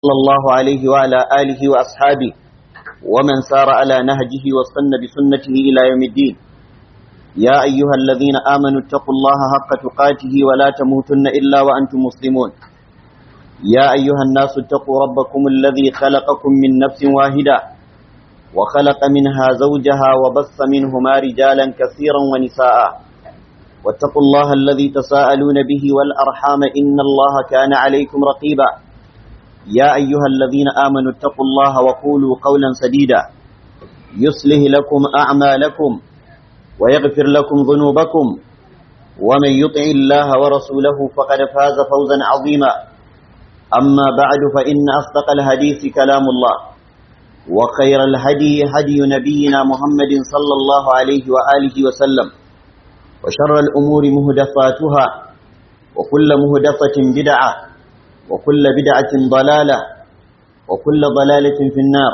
صلى الله عليه وعلى آله وأصحابه ومن سار على نهجه واستنى بسنته إلى يوم الدين يا أيها الذين آمنوا اتقوا الله حق تقاته ولا تموتن إلا وأنتم مسلمون يا أيها الناس اتقوا ربكم الذي خلقكم من نفس واحدة وخلق منها زوجها وبث منهما رجالا كثيرا ونساء واتقوا الله الذي تساءلون به والأرحام إن الله كان عليكم رقيبا يا أيها الذين آمنوا اتقوا الله وقولوا قولا سديدا يصلح لكم أعمالكم ويغفر لكم ذنوبكم ومن يطع الله ورسوله فقد فاز فوزا عظيما أما بعد فإن أصدق الحديث كلام الله وخير الهدي هدي نبينا محمد صلى الله عليه وآله وسلم وشر الأمور مهدفاتها وكل مهدفة بدعة وكل بدعة ضلالة وكل ضلالة في النار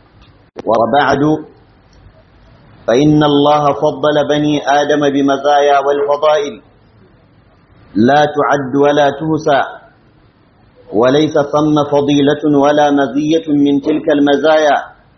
وبعد فإن الله فضل بني آدم بمزايا والفضائل لا تعد ولا تهسى وليس ثم فضيلة ولا مزية من تلك المزايا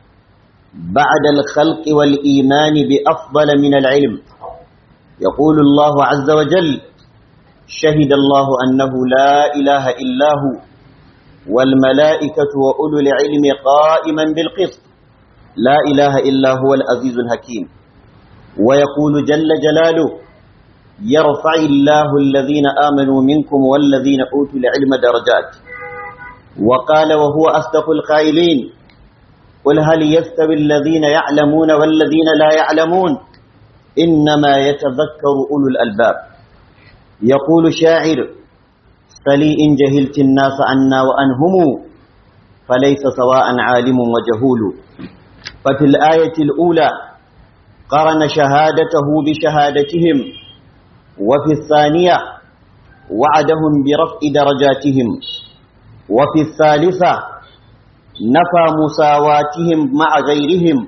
بعد الخلق والإيمان بأفضل من العلم يقول الله عز وجل شهد الله أنه لا إله إلا هو والملائكة وأولو العلم قائما بالقسط لا إله إلا هو العزيز الحكيم ويقول جل جلاله يرفع الله الذين آمنوا منكم والذين أوتوا العلم درجات وقال وهو أصدق القائلين قل هل يستوي الذين يعلمون والذين لا يعلمون إنما يتذكر أولو الألباب يقول شاعر سلي إن جهلت الناس عنا وأنهم فليس سواء عالم وجهول ففي الآية الأولى قرن شهادته بشهادتهم وفي الثانية وعدهم برفع درجاتهم وفي الثالثة نفى مساواتهم مع غيرهم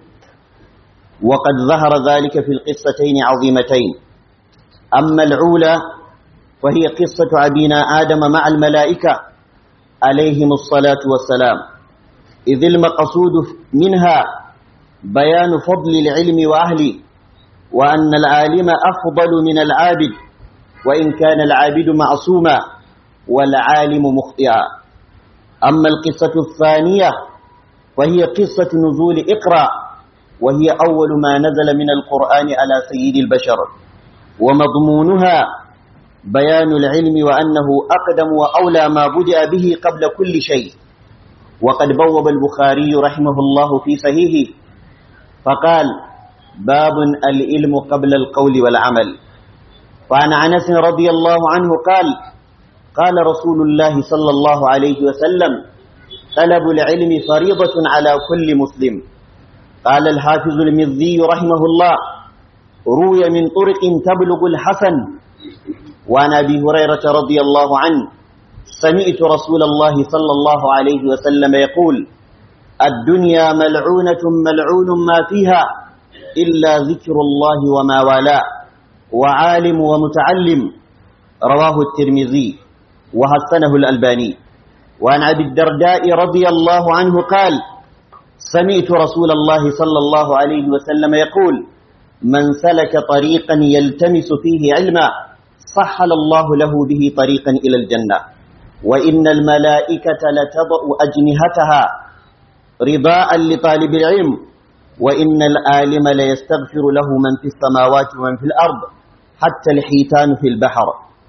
وقد ظهر ذلك في القصتين عظيمتين أما العولى وهي قصة أبينا آدم مع الملائكة عليهم الصلاة والسلام إذ المقصود منها بيان فضل العلم وأهله وأن العالم أفضل من العابد وإن كان العابد معصوما والعالم مخطئا أما القصة الثانية وهي قصة نزول إقرأ وهي أول ما نزل من القرآن على سيد البشر ومضمونها بيان العلم وأنه أقدم وأولى ما بدأ به قبل كل شيء وقد بوب البخاري رحمه الله في صحيحه فقال باب العلم قبل القول والعمل وعن أنس رضي الله عنه قال قال رسول الله صلى الله عليه وسلم طلب العلم فريضة على كل مسلم قال الحافظ المذي رحمه الله روي من طرق تبلغ الحسن وعن أبي هريرة رضي الله عنه سمعت رسول الله صلى الله عليه وسلم يقول الدنيا ملعونة ملعون ما فيها إلا ذكر الله وما والاه وعالم ومتعلم رواه الترمذي وحسنه الألباني وعن أبي الدرداء رضي الله عنه قال سمعت رسول الله صلى الله عليه وسلم يقول من سلك طريقا يلتمس فيه علما سهل الله له به طريقا إلى الجنة وإن الملائكة لتضع أجنهتها رضاء لطالب العلم وإن العالم ليستغفر له من في السماوات ومن في الأرض حتى الحيتان في البحر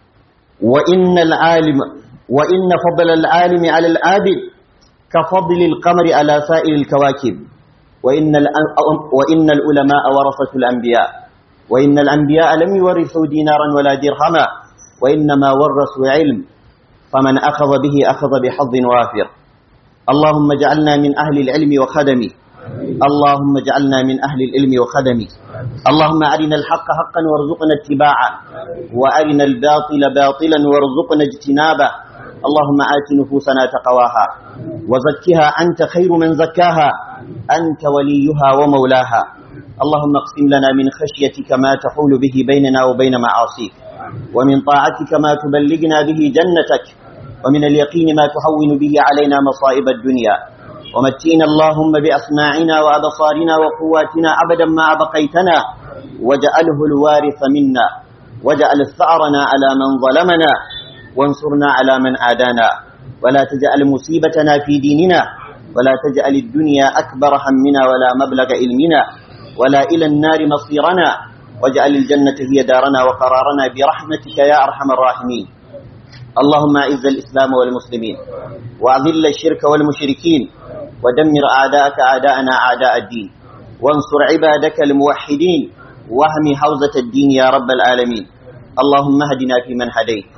وإن العالم وإن فضل العالم على العابد كفضل القمر على سائر الكواكب وإن, وإن العلماء ورثة الأنبياء وإن الأنبياء لم يورثوا دينارا ولا درهما وإنما ورثوا علم فمن أخذ به أخذ بحظ وافر اللهم اجعلنا من أهل العلم وخدمه اللهم اجعلنا من أهل العلم وخدمه اللهم أرنا الحق حقا وارزقنا اتباعه وأرنا الباطل باطلا وارزقنا اجتنابه اللهم آت نفوسنا تقواها وزكها أنت خير من زكاها أنت وليها ومولاها اللهم اقسم لنا من خشيتك ما تحول به بيننا وبين معاصيك ومن طاعتك ما تبلغنا به جنتك ومن اليقين ما تهون به علينا مصائب الدنيا ومتينا اللهم بأسماعنا وأبصارنا وقواتنا أبدا ما أبقيتنا واجعله الوارث منا واجعل ثأرنا على من ظلمنا وانصرنا على من آدانا ولا تجعل مصيبتنا في ديننا ولا تجعل الدنيا أكبر همنا ولا مبلغ علمنا ولا إلى النار مصيرنا واجعل الجنة هي دارنا وقرارنا برحمتك يا أرحم الراحمين اللهم أعز الإسلام والمسلمين وأذل الشرك والمشركين ودمر أعداءك أعداءنا أعداء الدين وانصر عبادك الموحدين واهم حوزة الدين يا رب العالمين اللهم اهدنا فيمن هديت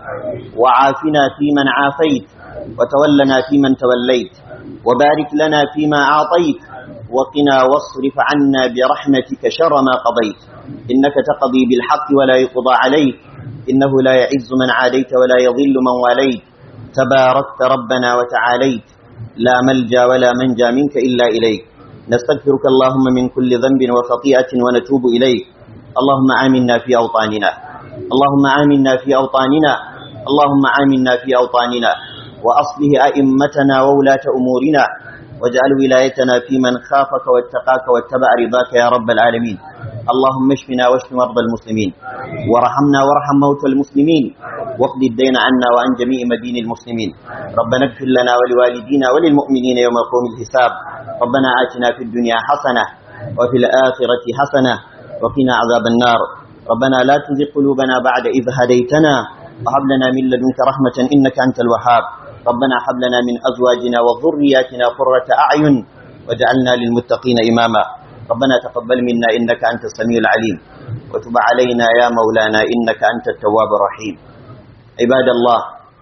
وعافنا فيمن عافيت وتولنا فيمن توليت وبارك لنا فيما أعطيت وقنا واصرف عنا برحمتك شر ما قضيت إنك تقضي بالحق ولا يقضى عليك إنه لا يعز من عاديت ولا يضل من واليت تباركت ربنا وتعاليت لا ملجا ولا منجا منك إلا إليك نستغفرك اللهم من كل ذنب وخطيئة ونتوب إليك اللهم آمنا في أوطاننا اللهم آمنا في أوطاننا اللهم آمنا في أوطاننا وأصله أئمتنا وولاة أمورنا واجعل ولايتنا في من خافك واتقاك واتبع رضاك يا رب العالمين اللهم اشفنا واشف مرضى المسلمين وارحمنا وارحم موتى المسلمين واقض الدين عنا وعن جميع مدين المسلمين ربنا اغفر لنا ولوالدينا وللمؤمنين يوم يقوم الحساب ربنا آتنا في الدنيا حسنة وفي الآخرة حسنة وقنا عذاب النار ربنا لا تزغ قلوبنا بعد إذ هديتنا وهب لنا من لدنك رحمة إنك أنت الوهاب ربنا هب لنا من أزواجنا وذرياتنا قرة أعين واجعلنا للمتقين إماما ربنا تقبل منا إنك أنت السميع العليم وتب علينا يا مولانا إنك أنت التواب الرحيم عباد الله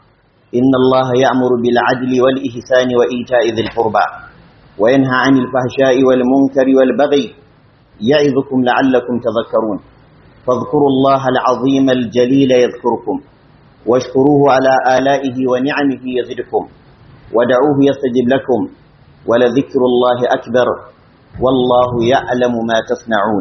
إن الله يأمر بالعدل والإحسان وإيتاء ذي القربى وينهى عن الفحشاء والمنكر والبغي يعظكم لعلكم تذكرون فاذكروا الله العظيم الجليل يذكركم واشكروه على آلائه ونعمه يزدكم ودعوه يستجب لكم ولذكر الله أكبر والله يعلم ما تصنعون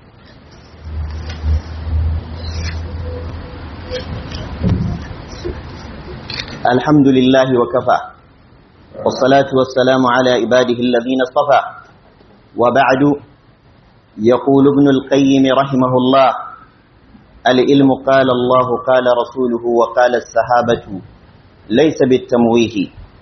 الحمد لله وكفى والصلاة والسلام على عباده الذين اصطفى وبعد يقول ابن القيم رحمه الله العلم قال الله قال رسوله وقال الصحابة ليس بالتمويه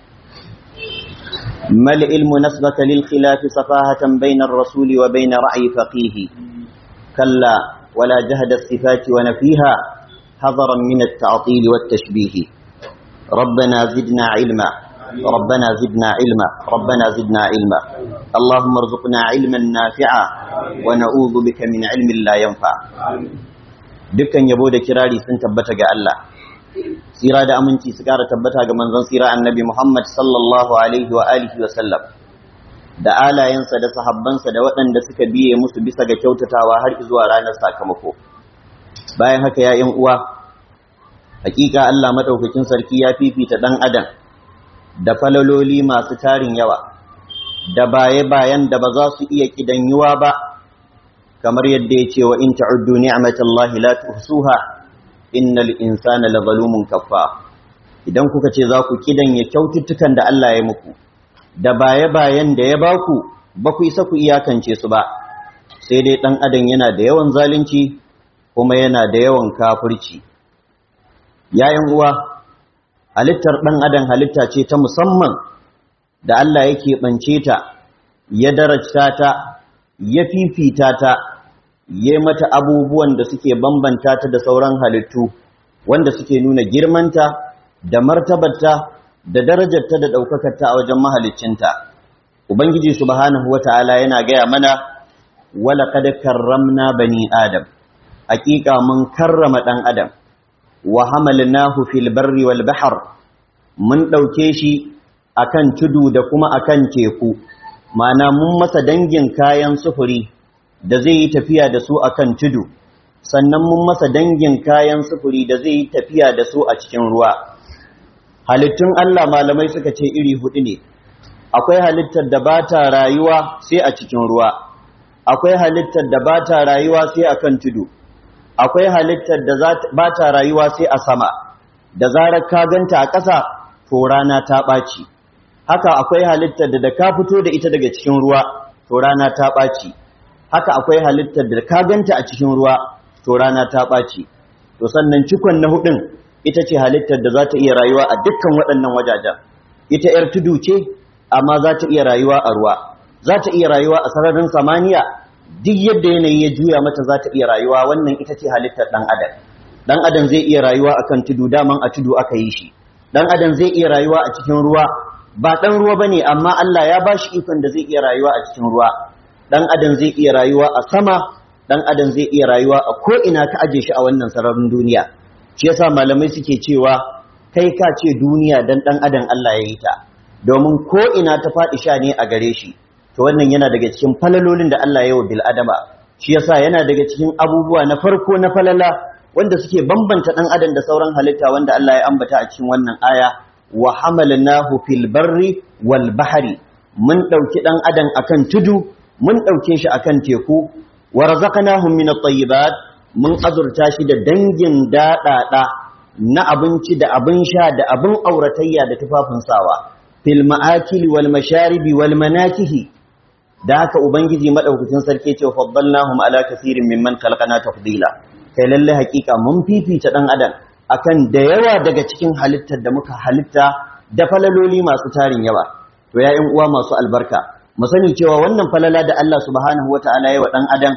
ما العلم نسبك للخلاف صفاهة بين الرسول وبين رأي فقيه كلا ولا جهد الصفات ونفيها حذرا من التعطيل والتشبيه ربنا زدنا علما ربنا زدنا علما ربنا زدنا علما اللهم ارزقنا علما نافعا ونعوذ بك من علم لا ينفع dukkan yabo da kirari sun tabbata ga Allah tsira da aminci su kara tabbata ga manzon tsira annabi Muhammad sallallahu alaihi wa alihi wa sallam da alayensa da sahabbansa da waɗanda suka biye musu bisa ga kyautatawa har zuwa ranar sakamako bayan haka ya ƴan uwa hakika Allah madaukakin sarki ya fifita dan adam da falaloli masu tarin yawa da baye bayan da ba za su iya kidanyuwa ba kamar yadda ya ce wa in ta'uddu ni'matallahi la tuhsuha innal insana lazalumun kaffa idan kuka ce za ku kidanya kyaututtukan da Allah ya muku da baye bayan da ya baku ba ku isa ku iyakance su ba sai dai dan adam yana da yawan zalunci kuma yana da yawan kafirci yayin uwa halittar dan adam halitta ce ta musamman da Allah yake bance ta ya darajta ta ya fifita ta ya mata abubuwan da suke bambanta ta da sauran halittu wanda suke nuna girmanta da martabarta da darajarta da ɗaukakarta a wajen mahaliccinta ubangiji subhanahu wata'ala yana gaya mana wala kad karramna bani adam haƙiƙa mun karrama ɗan adam wa hamalnahu fil barri wal bahr mun ɗauke shi akan tudu da kuma akan teku ma'ana mun masa dangin kayan sufuri da zai yi tafiya da su akan tudu sannan mun masa dangin kayan sufuri da zai yi tafiya da su a cikin ruwa halittun Allah malamai suka ce iri hudu ne akwai halittar da ba ta rayuwa sai a cikin ruwa akwai halittar da ba ta rayuwa sai akan tudu akwai halittar da ba ta rayuwa sai a sama da zarar ka ganta a ƙasa to rana ta ɓaci haka akwai halittar da da ka fito da ita daga cikin ruwa to rana ta ɓaci haka akwai halittar da ka ganta a cikin ruwa to rana ta ɓaci to sannan cikon na hudun ita ce halittar da za ta iya rayuwa a dukkan waɗannan wajajen ita ‘yar tudu ce amma za ta iya rayuwa a ruwa za ta iya rayuwa a sararin samaniya duk yadda yanayi ya juya mata za ta iya rayuwa wannan ita ce halittar ɗan adam ɗan adam zai iya rayuwa akan tudu daman a tudu aka yi shi ɗan adam zai iya rayuwa a cikin ruwa ba ɗan ruwa ba ne amma Allah ya ba shi ikon da zai iya rayuwa a cikin ruwa ɗan adam zai iya rayuwa a sama ɗan adam zai iya rayuwa a ko'ina ka aje shi a wannan sararin duniya shi yasa malamai suke cewa kai ka ce duniya dan ɗan adam Allah ya yi ta domin ko'ina ta faɗi sha ne a gare shi to wannan yana daga cikin falalolin da Allah ya yi wa bil'adama shi yasa yana daga cikin abubuwa na farko na falala wanda suke bambanta ɗan adam da sauran halitta wanda Allah ya ambata a cikin wannan aya wa hamalnahu fil barri wal bahri mun dauki dan adam akan tudu mun dauke shi akan teku wa razaqnahum min at-tayyibat mun azurta shi da dangin dadada na abinci da abin sha da abin auratayya da tufafin sawa fil ma'akili wal masharibi wal manakihi da haka ubangiji madaukakin sarki ce faddalnahum ala kaseerin mimman khalaqna tafdila kai lalle hakika mun fifita dan adam akan da yawa daga cikin halittar da muka halitta da falaloli masu tarin yawa to ya uwa masu albarka mu sani cewa wannan falala da Allah subhanahu wataala ya wa dan adam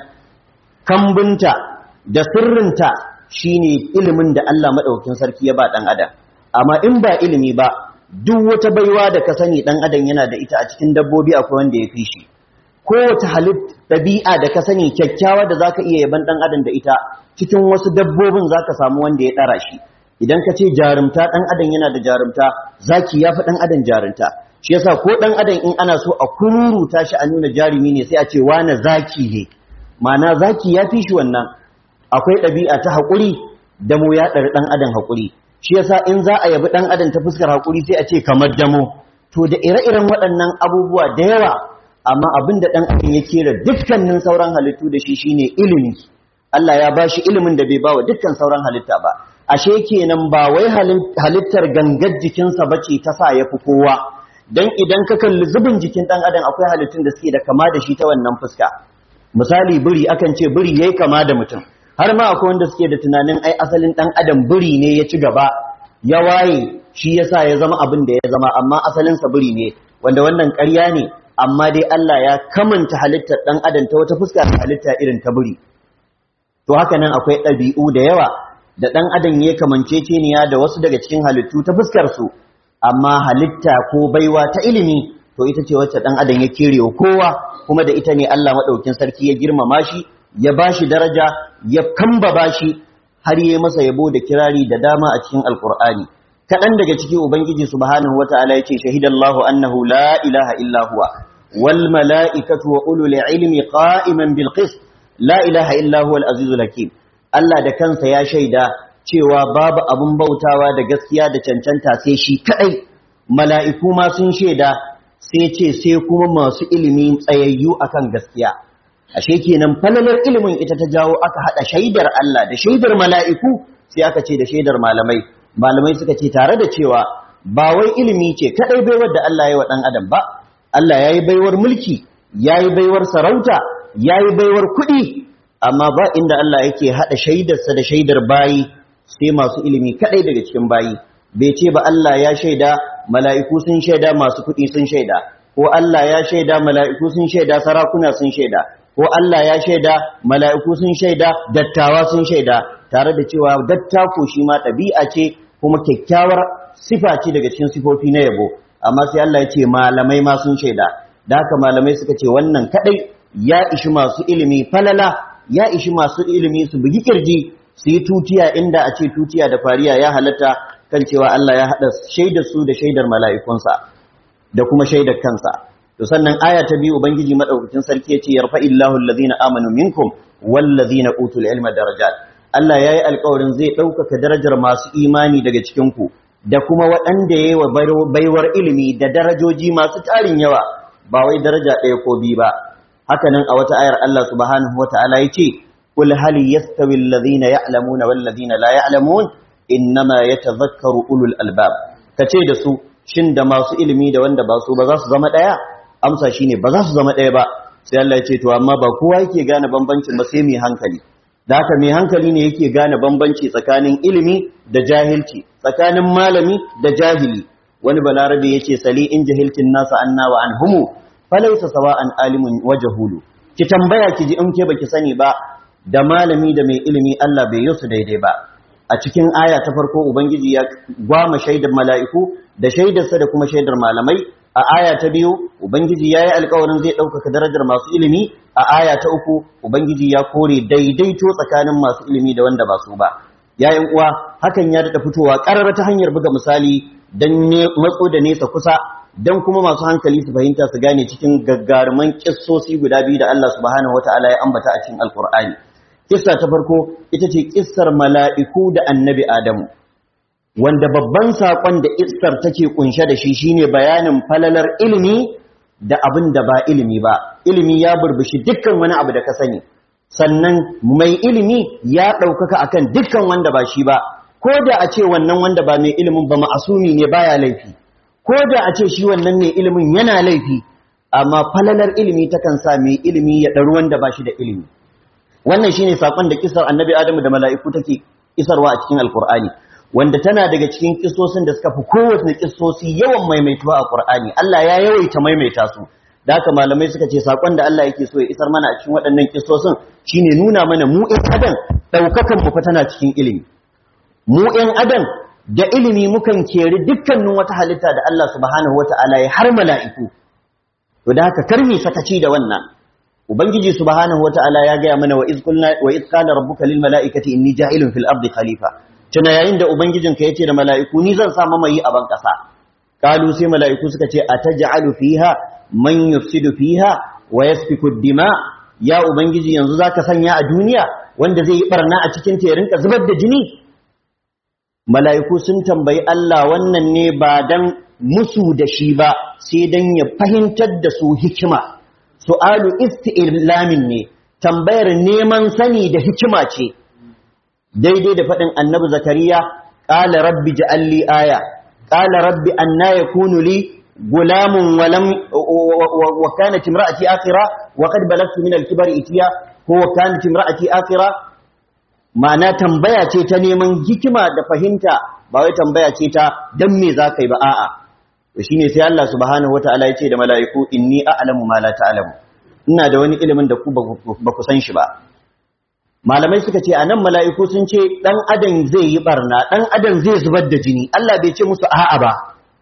kambunta da sirrinta shine ilimin da Allah madaukakin sarki ya ba dan adam amma in ba ilimi ba duk wata baiwa da ka sani dan adam yana da ita a cikin dabbobi akwai wanda ya fi shi kowace halit ɗabi'a da ka sani kyakkyawa da zaka iya yaban dan adam da ita cikin wasu dabbobin zaka samu wanda ya ɗara shi idan ka ce jarumta ɗan adam yana da jarumta zaki ya fi ɗan adam jarumta shi yasa ko ɗan adam in ana so a kururuta shi a nuna jarumi ne sai a ce wane zaki ne ma'ana zaki ya fi shi wannan akwai ɗabi'a ta haƙuri da mu ya ɗari ɗan adam haƙuri shi yasa in za a yabi ɗan adam ta fuskar haƙuri sai a ce kamar damo to da ire-iren waɗannan abubuwa da yawa amma abin da ɗan adam ya kera dukkanin sauran halittu da shi shine ilimi Allah ya ba shi ilimin da bai ba wa dukkan sauran halitta ba ashe kenan ba wai halittar gangar jikinsa bace ta sa ya fi kowa dan idan ka kalli zubin jikin ɗan adam akwai halittun da suke da kama da shi ta wannan fuska misali biri akan ce biri yayi kama da mutum har ma akwai wanda suke da tunanin ai asalin ɗan adam biri ne ya ci gaba ya waye shi yasa ya zama abin da ya zama amma asalinsa biri ne wanda wannan ƙarya ne amma dai Allah ya kamanta halittar ɗan adam ta wata fuska ta halitta irin ta biri to haka nan akwai ɗabi'u da yawa da ɗan adam ya kamanceceniya da wasu daga cikin halittu ta fuskar su amma halitta ko baiwa ta ilimi to ita ce wacce ɗan adam ya kere kowa kuma da ita ne Allah maɗaukin sarki ya girmama shi ya bashi daraja ya kambaba shi har yi masa yabo da kirari da dama a cikin alkur'ani kaɗan daga ciki ubangiji subhanahu wata'ala ya ce shahidallahu annahu la ilaha illa huwa wal mala'ikatu wa ulul ilmi qa'iman bil qist la ilaha illa huwa al azizul hakim Allah da kansa ya shaida cewa babu abun bautawa da gaskiya da cancanta sai shi kadai mala'iku ma sun shaida sai ce sai kuma masu ilimi tsayayyu akan gaskiya ashe kenan falalar ilimin ita ta jawo aka hada shaidar Allah da shaidar mala'iku sai aka ce da shaidar malamai malamai suka ce tare da cewa ba wai ilimi ce kadai baiwar da Allah ya wa dan adam ba Allah yayi baiwar mulki yayi baiwar sarauta yayi baiwar kuɗi amma ba inda Allah yake hada shaidarsa da shaidar bayi sai masu ilimi kadai daga cikin bayi bai ce ba Allah ya shaida mala'iku sun shaida masu kuɗi sun shaida ko Allah ya shaida mala'iku sun shaida sarakuna sun shaida ko Allah ya shaida mala'iku sun shaida dattawa sun shaida tare da cewa dattako shi ma ɗabi'a ce kuma kyakkyawar sifa ce daga cikin sifofi na yabo amma sai Allah ya ce malamai ma sun shaida da haka malamai suka ce wannan kadai ya ishi masu ilimi falala ya ishi masu ilimi su bugi kirji su yi tutiya inda a ce tutiya da fariya ya halatta kan cewa Allah ya haɗa shaidar su da shaidar mala'ikunsa da kuma shaidar kansa to sannan aya ta biyu ubangiji madaukakin sarki yace yarfa illahu allazina amanu minkum wallazina utul ilma darajat Allah yayi alƙawarin zai ɗaukaka darajar masu imani daga cikin ku da kuma waɗanda yayi wa baiwar ilimi da darajoji masu tarin yawa ba wai daraja ɗaya ko biyu ba haka nan a wata ayar Allah subhanahu wataala yace qul hal yastawi allazina ya'lamuna wallazina la ya'lamun innama yatadhakkaru ulul albab ka ce da su shin da masu ilimi da wanda ba su ba za su zama ɗaya amsa shine ba za su zama ɗaya ba sai Allah ya ce to amma ba kowa yake gane bambancin ba sai mai hankali da haka mai hankali ne yake gane bambanci tsakanin ilimi da jahilci tsakanin malami da jahili wani balarabe yace sali in jahiltin nasa anna wa anhumu falaysa sawa'an alimun wa jahulu ki tambaya ki ji in ke baki sani ba da malami da mai ilimi Allah bai yi su daidai ba a cikin aya ta farko ubangiji ya gwama shaidar mala'iku da shaidarsa da kuma shaidar malamai a aya ta biyu ubangiji ya yi alkawarin zai ɗaukaka darajar masu ilimi a aya ta uku ubangiji ya kore daidaito tsakanin masu ilimi da wanda ba su ba yayin uwa hakan ya daɗa fitowa ƙarar ta hanyar buga misali don matso da nesa kusa don kuma masu hankali su fahimta su gane cikin gaggaruman kissosi guda biyu da Allah subhanahu wata'ala ya ambata a cikin alkur'ani kissa ta farko ita ce kissar mala'iku da annabi adamu wanda babban saƙon da kissar take kunshe da shi shine bayanin falalar ilimi da abin da ba ilimi ba ilimi ya burbushi dukkan wani abu da ka sani sannan mai ilimi ya ɗaukaka akan dukkan wanda ba shi ba ko da a ce wannan wanda ba mai ilimin ba ma'asumi ne baya laifi ko da a ce shi wannan mai ilimin yana laifi amma falalar ilimi takan sa mai ilimi ya ɗaru wanda ba shi da ilimi wannan shine sakon da kisar annabi adamu da mala'iku take isarwa a cikin alkur'ani wanda tana daga cikin kisosin da suka fi kowace kisosi yawan maimaituwa a qur'ani Allah ya yawaita maimaita su da haka malamai suka ce sakon da Allah yake so ya isar mana a cikin waɗannan kisosin shine nuna mana mu ɗan adam ɗaukakan mu fa tana cikin ilimi mu ɗan adam da ilimi mukan keri dukkanin wata halitta da Allah subhanahu wata'ala ya har mala'iku to da haka karmi sakaci da wannan ubangiji subhanahu wata'ala ya gaya mana wa iz qulna wa iz qala rabbuka lil mala'ikati inni ja'ilun fil ardi khalifa tuna yayin da ubangijinka yace da mala'iku ni zan sa mamayi a ban kasa kalu sai mala'iku suka ce ataj'alu fiha man yufsidu fiha wa yasfiku dima ya ubangiji yanzu zaka sanya a duniya wanda zai yi barna a cikin ta ya rinka zubar da jini mala'iku sun tambayi Allah wannan ne ba dan musu da shi ba sai dan ya fahimtar da su hikima su'alu isti'lamin ne tambayar neman sani da hikima ce daidai da faɗin annabi zakariya qala rabbi ja'alli aya qala rabbi anna yakunu li gulamun wa lam wa kanat imra'ati akhira wa qad balagtu min al-kibari itiya ko kanat imra'ati akhira ma'ana tambaya ce ta neman hikima da fahimta ba wai tambaya ce ta dan me zaka yi ba a'a to shine sai Allah subhanahu wataala ya ce da mala'iku inni a'lamu ma la ta'lamu ina da wani ilimin da ku ba ku san shi ba malamai suka ce anan mala'iku sun ce dan adam zai yi barna dan adam zai zubar da jini Allah bai ce musu a'a ba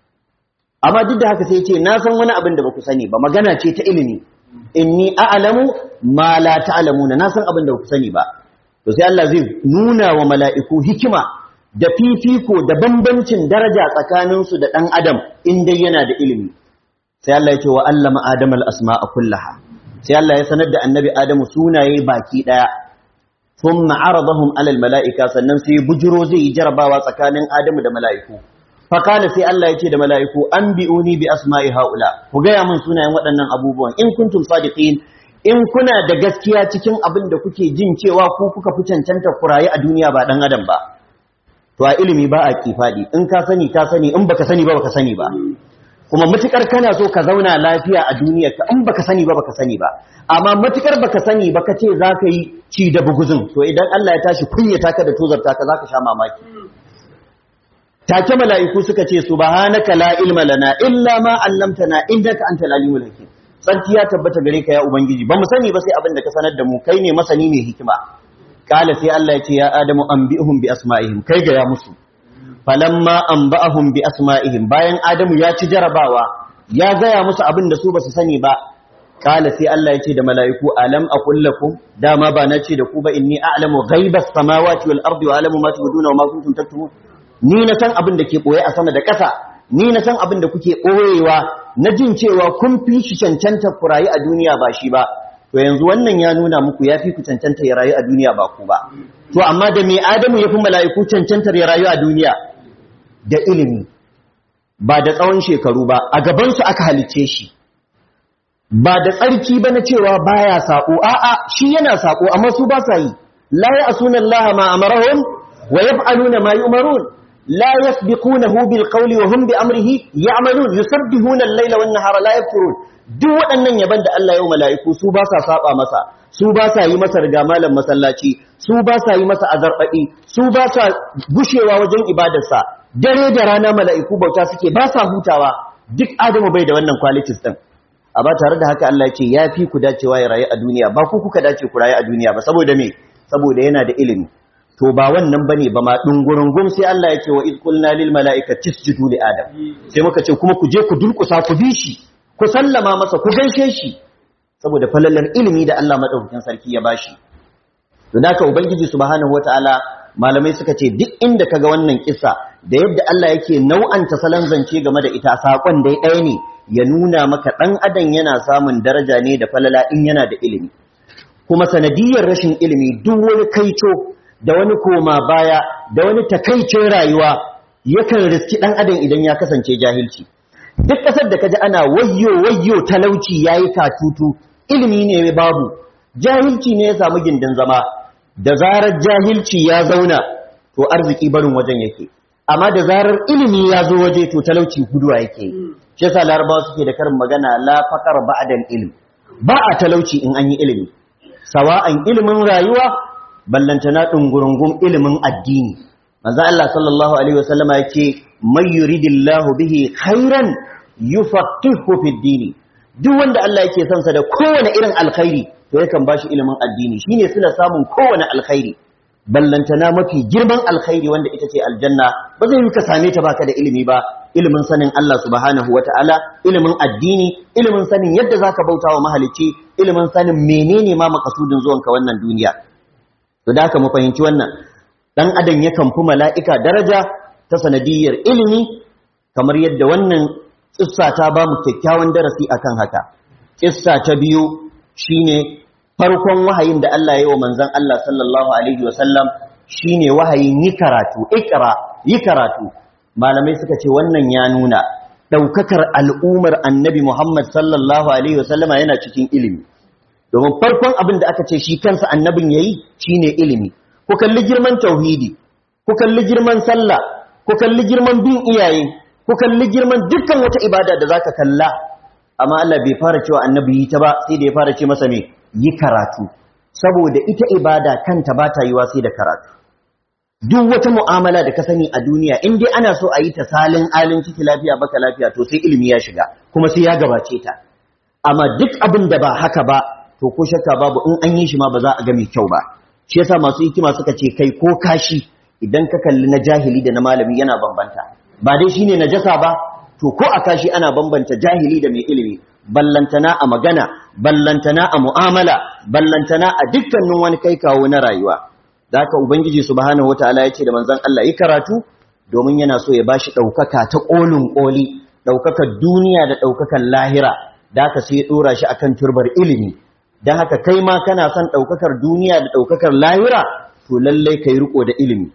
amma duk da haka sai ce na san wani abin da ba ku sani ba magana ce ta ilimi inni a'lamu ma la ta'lamuna na san abin da ba ku sani ba to sai Allah zai nuna wa mala'iku hikima da fifiko da bambancin daraja tsakaninsu da ɗan adam in dai yana da ilimi sai Allah ya ce wa allama adam al-asma'a kullaha sai Allah ya sanar da annabi adamu sunaye baki ɗaya thumma aradahum ala al-mala'ika sannan sai bujiro zai yi jarabawa tsakanin adamu da mala'iku fa kana sai Allah ya ce da mala'iku anbi'uni bi asma'i haula ku gaya min sunayen waɗannan abubuwan in kuntum sadiqin in kuna da gaskiya cikin abin da kuke jin cewa ku kuka fi cancanta kuraye a duniya ba ɗan adam ba to a ilimi ba a kifadi in ka sani ka sani in baka sani ba baka sani ba kuma matukar kana so ka zauna lafiya a duniyar ka in baka sani ba baka sani ba amma matukar baka sani baka ce zaka yi ci da buguzun to idan Allah ya tashi kunyata ka da tozarta ka zaka sha mamaki take mala'iku suka ce subhanaka la ilma lana illa ma 'allamtana innaka antal alimul hakim sarki ya tabbata gare ka ya ubangiji ba mu sani ba sai abin da ka sanar da mu kai ne masani ne hikima kala sai Allah ya ce ya adamu anbi'uhum bi asma'ihim kai ga ya musu falamma anba'ahum bi asma'ihim bayan adamu ya ci jarabawa ya gaya musu abin da su basu sani ba kala sai Allah ya ce da mala'iku alam aqul lakum dama ba na ce da ku ba inni a'lamu ghaibas samawati wal ardi wa a'lamu ma tubduna wa ma kuntum taktumun ni na san abin da ke boye a sama da ƙasa ni na san abin da kuke ɓoyewa na jin cewa kun fi shi cancanta ku rayu a duniya ba shi ba to yanzu wannan ya nuna muku ya fi ku cancanta ya rayu a duniya ba ku ba to amma da mai adamu ya fi mala'iku cancantar ya rayu a duniya da ilimi ba da tsawon shekaru ba a gabansu aka halicce shi ba da tsarki ba na cewa baya saƙo a'a shi yana saƙo amma su ba sa yi la ya asuna Allah ma amarahum wa yaf'aluna ma yu'marun la yasbiqunahu bil qawli wa hum bi amrihi ya'malun yusabbihuna al-layla wan nahara la yafturun duk waɗannan yaban da Allah ya yi mala'iku su ba sa saba masa su ba sa yi masa riga malam masallaci su ba sa yi masa azarbaɗi su ba sa gushewa wajen ibadarsa dare da rana mala'iku bauta suke ba sa hutawa duk adamu bai da wannan qualities din a ba tare da haka Allah ya ce ya fi ku dacewa ya rayu a duniya ba ku kuka dace ku rayu a duniya ba saboda me saboda yana da ilimi to ba wannan bane ba ma dungurungum sai Allah ya ce wa iz qulna lil mala'ikati isjudu li adam sai muka ce kuma ku je ku durkusa ku bi shi ku sallama masa ku gaishe shi saboda falalar ilimi da Allah madaukakin sarki ya bashi to haka ubangiji subhanahu wataala malamai suka ce duk inda kaga wannan kissa da yadda Allah yake nau'anta salon zance game da ita sakon dai ɗaya ne ya nuna maka dan adam yana samun daraja ne da falala in yana da ilimi kuma sanadiyar rashin ilimi duk wani kaico da wani koma baya da wani takaicin rayuwa yakan riski dan adam idan ya kasance jahilci duk ƙasar da kaji ana wayyo wayyo talauci yayi katutu ilimi ne babu jahilci ne ya samu gindin zama da zarar jahilci ya zauna to arziki barin wajen yake amma da zarar ilimi ya zo waje to talauci guduwa yake shi yasa larabawa suke da karin magana la faqar ba'da ilm ba a talauci in an yi ilimi sawa'an ilimin rayuwa ballantana dungurungun ilimin addini manzo Allah sallallahu alaihi wasallama yake may yuridillahu bihi khairan yufaqihu fid dini duk wanda Allah yake son sa da kowane irin alkhairi to yakan bashi ilimin addini shine suna samun kowane alkhairi ballantana mafi girman alkhairi wanda ita ce aljanna ba zai yi ka same ta baka da ilimi ba ilimin sanin Allah subhanahu wataala ilimin addini ilimin sanin yadda zaka bauta wa mahalicci ilimin sanin menene ma makasudin zuwanka wannan duniya to da haka mu fahimci wannan dan adam yakan fi mala'ika daraja ta sanadiyar ilimi kamar yadda wannan kissa ta ba mu kyakkyawan darasi akan haka kissa ta biyu shine farkon wahayin da Allah ya yi wa manzon Allah sallallahu alaihi wasallam shine wahayin yi karatu ikra yi karatu malamai suka ce wannan ya nuna daukakar al'umar annabi Muhammad sallallahu alaihi wasallama yana cikin ilimi domin farkon abin da aka ce shi kansa annabin yayi shine ilimi ku kalli girman tauhidi ku kalli girman sallah ku kalli girman bin iyaye ku kalli girman dukkan wata ibada da zaka kalla amma Allah bai fara cewa annabi yi ta ba sai da ya fara ce masa me yi karatu saboda ita ibada kanta ba ta yiwa sai da karatu duk wata mu'amala da ka sani a duniya in dai ana so a yi ta salin alin ciki lafiya baka lafiya to sai ilimi ya shiga kuma sai ya gabace ta amma duk abin da ba haka ba to ko shakka babu in an yi shi ma ba za a ga mai kyau ba shi yasa masu hikima suka ce kai ko kashi idan ka kalli na jahili da na malami yana bambanta ba dai shine najasa ba to ko a kashi ana bambanta jahili da mai ilimi ballantana a magana ballantana a mu'amala ballantana a dukkanin wani kai kawo na rayuwa da haka ubangiji subhanahu wataala ya ce da manzon Allah yi karatu domin yana so ya bashi ɗaukaka ta ƙolin ƙoli ɗaukakar duniya da ɗaukakar lahira da haka sai ya ɗora shi akan turbar ilimi don haka kai ma kana son ɗaukakar duniya da ɗaukakar lahira to lallai ka yi riko da ilimi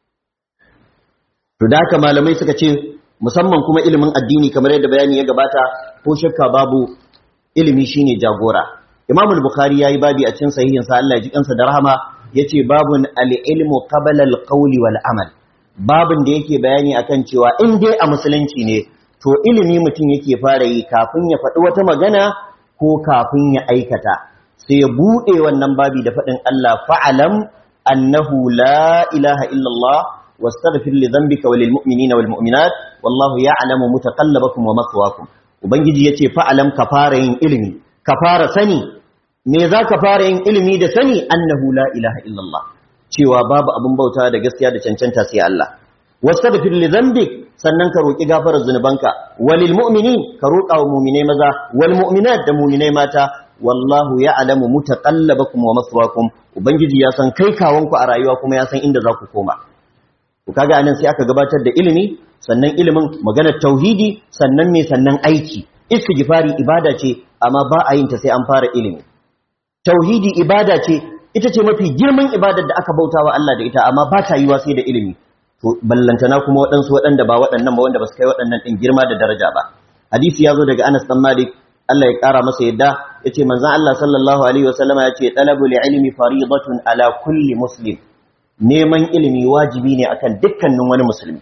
to da haka malamai suka ce musamman kuma ilimin addini kamar yadda bayani ya gabata ko shakka babu ilimi shine jagora imam al-bukhari yayi babi a cikin sahihin sa Allah ya ji kansa da rahama yace babun al-ilmu qabla al-qawli wal amal babun da yake bayani akan cewa in dai a musulunci ne to ilimi mutum yake fara yi kafin ya faɗi wata magana ko kafin ya aikata sai ya buɗe wannan babi da faɗin Allah fa'alam annahu la ilaha illallah واستغفر لذنبك وللمؤمنين والمؤمنات والله يعلم متقلبكم ومثواكم ubangiji yace fa'alam ka fara yin ilimi ka fara sani me za ka fara yin ilimi da sani annahu la ilaha illallah cewa babu abin bauta da gaskiya da cancanta sai Allah wastaghfir li dhanbik sannan ka roki gafarar zunubanka walil mu'minin ka roka wa mu'minai maza wal mu'minat da mu'minai mata wallahu ya'lamu mutaqallabakum wa maswaakum ubangiji ya san kai kawanku a rayuwa kuma ya san inda za ku koma to kaga anan sai aka gabatar da ilimi sannan ilimin maganar tauhidi sannan me sannan aiki istighfari ibada ce amma ba a yin ta sai an fara ilimi tauhidi ibada ce ita ce mafi girman ibadar da aka bautawa Allah da ita amma ba ta yiwa sai da ilimi to ballantana kuma waɗansu waɗanda ba waɗannan ba wanda ba su kai waɗannan ɗin girma da daraja ba hadisi ya zo daga Anas dan Malik Allah ya ƙara masa yadda ya ce manzan Allah sallallahu Alaihi wasallama ya ce ɗalabul ilimi faridatun ala kulli muslim neman ilimi wajibi ne akan dukkanin wani musulmi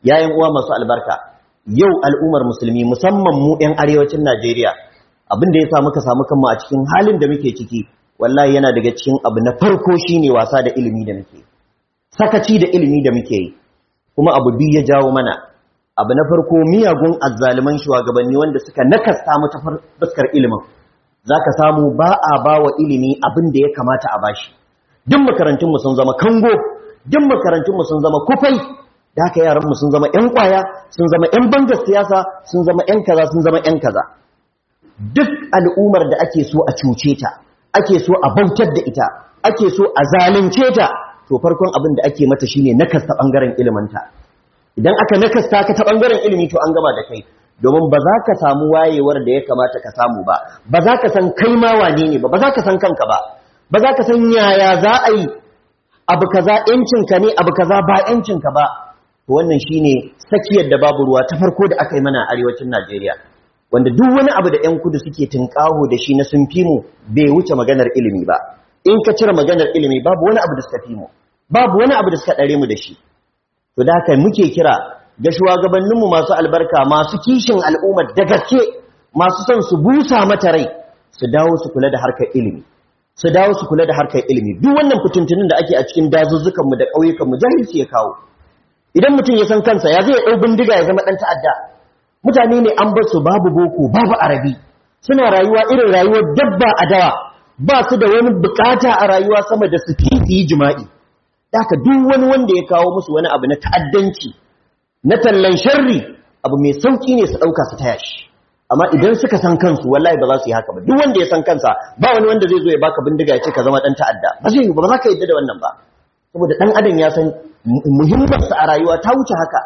yayin uwa masu albarka yau al'ummar musulmi musamman mu 'yan arewacin Najeriya abin da ya sa muka samu kanmu a cikin halin da muke ciki wallahi yana daga cikin abu na farko shine wasa da ilimi da muke sakaci da ilimi da muke yi kuma abu biyu ya jawo mana abu na farko miyagun azzaliman shugabanni wanda suka nakasta mu ta fuskar ilimin zaka samu ba a bawa ilimi abin da ya kamata a bashi duk makarantun mu sun zama kango duk makarantun mu sun zama kufai da haka yaran mu sun zama ƴan kwaya sun zama ƴan bangar siyasa sun zama ƴan kaza sun zama ƴan kaza duk al'ummar da ake so a cuce ta ake so a bautar da ita ake so a zalunce ta to farkon abin da ake mata shine nakasta bangaren iliminta idan aka nakasta ka ta bangaren ilimi to an gama da kai domin ba za ka samu wayewar da ya kamata ka samu ba ba za ka san kai ma wane ne ba ba za ka san kanka ba ba za ka san yaya za a yi abu kaza yancinka ne abu kaza ba yancinka ba to wannan shine sakiyar da babu ruwa ta farko da aka yi mana a arewacin Najeriya wanda duk wani abu da 'yan kudu suke tunƙaho da shi na sun fi mu bai wuce maganar ilimi ba in ka cire maganar ilimi babu wani abu da suka fi mu babu wani abu da suka ɗare mu da shi to da haka muke kira ga shugabanninmu masu albarka masu kishin al'ummar da gaske masu son su busa mata rai su dawo su kula da harkar ilimi su dawo su kula da harkar ilimi duk wannan fitintunin da ake a cikin dazuzzukanmu da ƙauyukanmu jahilci ya kawo idan mutum ya san kansa ya zai ɗau bindiga ya zama ɗan ta'adda mutane ne an bar su babu boko babu arabi suna rayuwa irin rayuwar dabba a dawa ba su da wani bukata a rayuwa sama da su yi jima'i haka duk wani wanda ya kawo musu wani abu na ta'addanci na tallan sharri abu mai sauki ne su dauka su taya shi amma idan suka san kansu wallahi ba za su yi haka ba duk wanda ya san kansa ba wani wanda zai zo ya baka bindiga ya ce ka zama dan ta'adda ba zai yi ba za ka yadda da wannan ba saboda dan adam ya san muhimmansa a rayuwa ta wuce haka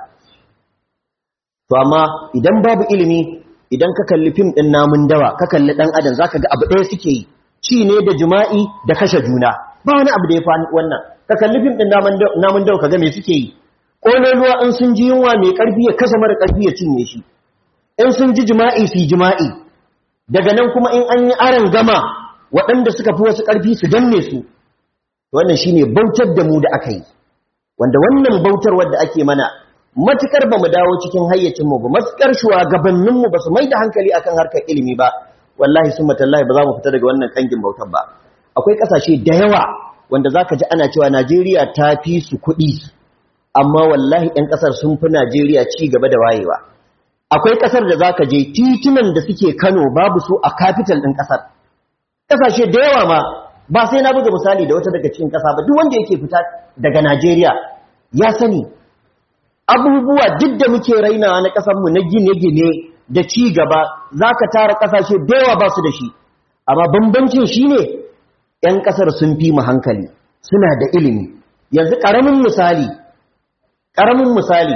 to amma idan babu ilimi idan ka kalli fim din namun dawa ka kalli dan adam zaka ga abu ɗaya suke yi ci ne da jima'i da kashe juna ba wani abu da ya fa wannan ka kalli fim din namun dawa kaga me suke yi ruwa in sun ji yunwa mai karfi ya kashe mara karfi ya cinye shi in sun ji jima'i su jima'i daga nan kuma in an yi aron gama waɗanda suka fi wasu karfi su danne su wannan shine bautar da mu da aka yi wanda wannan bautar wadda ake mana matukar ba mu dawo cikin hayyacinmu ba matukar shugabanninmu ba su mai da hankali akan harkar ilimi ba wallahi sun matallahi ba za mu fita daga wannan kangin bautar ba akwai kasashe da yawa wanda zaka ji ana cewa Najeriya ta fi su kuɗi amma wallahi ɗan ƙasar sun fi Najeriya ci gaba da wayewa akwai ƙasar da zaka je titunan da suke Kano babu su a capital ɗin ƙasar ƙasashe da yawa ma ba sai na buga misali da wata daga cikin ƙasa ba duk wanda yake fita daga Najeriya ya sani abubuwa duk da muke rainawa na ƙasarmu na gine-gine da ci gaba za ka tara ƙasashe da yawa ba su da shi amma bambancin shi ne ‘yan ƙasar sun fi mu hankali suna da ilimi yanzu ƙaramin misali ƙaramin misali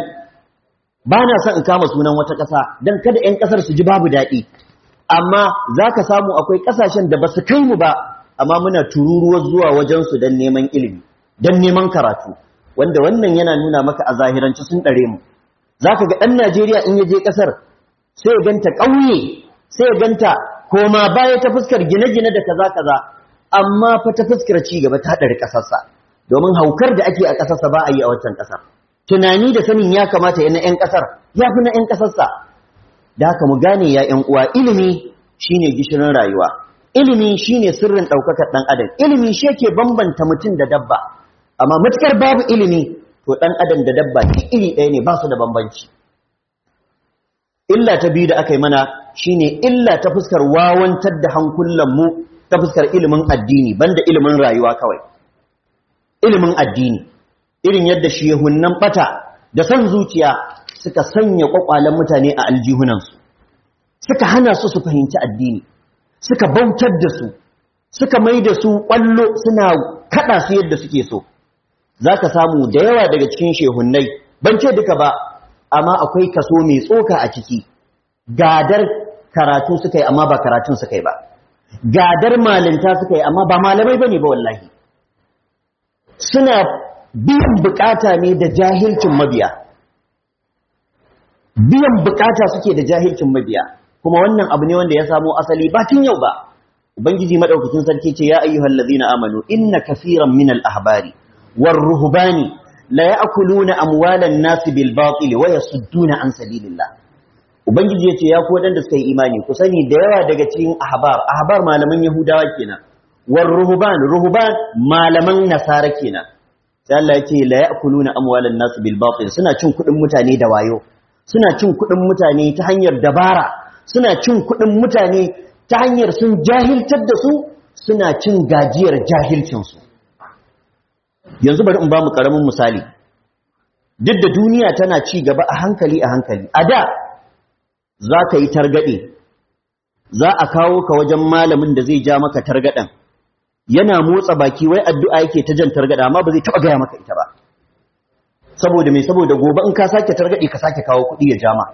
ba na son in kama sunan wata ƙasa don kada ‘yan ƙasar su ji babu daɗi amma za ka samu akwai ƙasashen da ba su kai mu ba amma muna tururuwar zuwa wajensu don neman ilimi don neman karatu wanda wannan yana nuna maka a zahiranci sun ɗare mu za ka ga ɗan najeriya in ya je ƙasar sai ya ganta ƙauye sai ya ganta koma baya ta fuskar gine-gine da kaza kaza amma fa ta fuskar ci gaba ta ɗari ƙasarsa domin haukar da ake a ƙasarsa ba a yi a wancan ƙasar tunani da sanin ya kamata yana 'yan ƙasar ya fi na 'yan ƙasarsa da haka mu gane ya 'yan uwa ilimi shine gishirin rayuwa ilimi shine sirrin ɗaukakar ɗan adam ilimi shi yake bambanta mutum da dabba amma matukar babu ilimi to ɗan adam da dabba iri ɗaya ne ba su da bambanci illa ta biyu da aka yi mana shine illa ta fuskar wawantar da hankulanmu ta fuskar ilimin addini banda ilimin rayuwa kawai ilimin addini irin yadda shehunnan bata da son zuciya suka sanya kwakwalen mutane a aljihunansu suka hana su su fahimci addini suka bautar da su suka mai da su kwallo suna kada su yadda suke so za ka samu da yawa daga cikin shehunnai ban ce duka ba amma akwai kaso mai tsoka a ciki gadar karatu suka yi amma ba karatun suka yi ba gadar malinta suka yi amma ba malamai ba ne ba wallahi suna biyan bukata ne da jahilcin mabiya biyan bukata suke da jahilcin mabiya kuma wannan abu ne wanda ya samo asali ba tun yau ba ubangiji madaukakin sarki ce ya ayyuhal ladina amanu inna kaseeran minal ahbari war ruhbani la ya'kuluna amwalan nas bil batil wa yasudduna an sabilillah ubangiji yace ya ku wadanda suka yi imani ku sani da yawa daga cikin ahbar ahbar malaman yahudawa kenan war ruhban ruhban malaman nasara kenan sai Allah yace la ya'kuluna amwalan nas bil batil suna cin kudin mutane da wayo suna cin kudin mutane ta hanyar dabara suna cin kudin mutane ta hanyar sun jahiltar da su suna cin gajiyar jahilcinsu yanzu bari in ba mu ƙaramin misali duk da duniya tana ci gaba a hankali a hankali a da za ka yi targaɗe za a kawo ka wajen malamin da zai ja maka targaɗen yana motsa baki wai addu'a yake ta jan targaɗa amma ba zai taɓa gaya maka ita ba saboda mai saboda gobe in ka sake targaɗe ka sake kawo kuɗi ya jama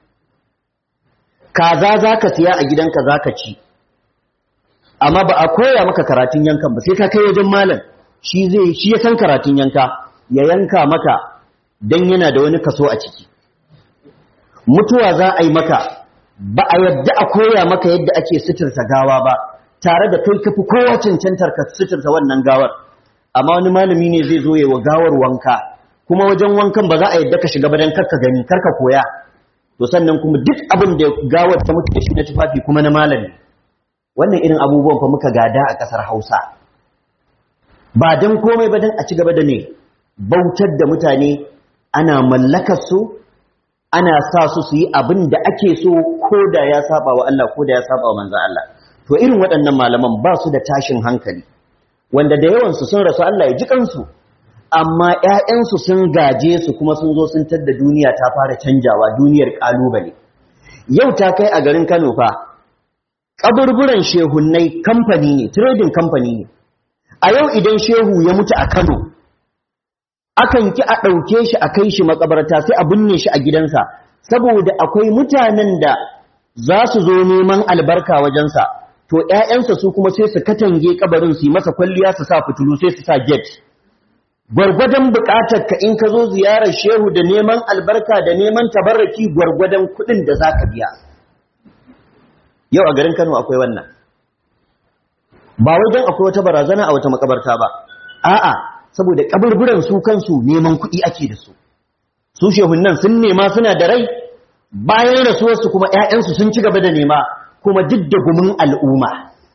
kaza za ka siya a gidanka za ka ci amma ba a koya maka karatun yankan ba sai ka kai wajen malam shi zai shi ya san karatun yanka ya yanka maka dan yana da wani kaso a ciki mutuwa za a yi maka ba a yadda a koya maka yadda ake suturta gawa ba tare da kai kafi kowa cancantar ka suturta wannan gawar amma wani malami ne zai zo ya wa gawar wanka kuma wajen wankan ba za a yadda ka shiga ba dan karka gani karka koya to sannan kuma duk abin da gawar ta mutu da shi na tufafi kuma na malami wannan irin abubuwan fa muka gada a ƙasar Hausa ba dan komai ba dan a ci gaba da ne bautar da mutane ana mallakar su ana sa su su yi abin da ake so ko da ya saba wa Allah ko da ya saba wa manzon Allah to irin waɗannan malaman ba su da tashin hankali wanda da yawan su sun rasu Allah ya ji kansu amma ƴaƴansu sun gaje su kuma sun zo sun tadda duniya ta fara canjawa duniyar kalubale yau ta kai a garin Kano fa kaburburan shehunnai kamfani ne trading company ne a yau idan shehu ya mutu a Kano akan ki a ɗauke shi a kai shi makabarta sai a binne shi a gidansa saboda akwai mutanen da za su zo neman albarka wajensa to ƴaƴansa su kuma sai su katange kabarin su yi masa kwalliya su sa fitulu sai su sa gate gwargwadon buƙatar ka in ka zo ziyarar shehu da neman albarka da neman tabarraki gwargwadon kuɗin da za ka biya yau a garin Kano akwai wannan ba wajen akwai wata barazana a wata makabarta ba a'a saboda kaburburan su kansu neman kuɗi ake da su su shehunan sun nema suna da rai bayan rasuwarsu kuma ƴaƴansu sun ci gaba da nema kuma duk da gumin al'umma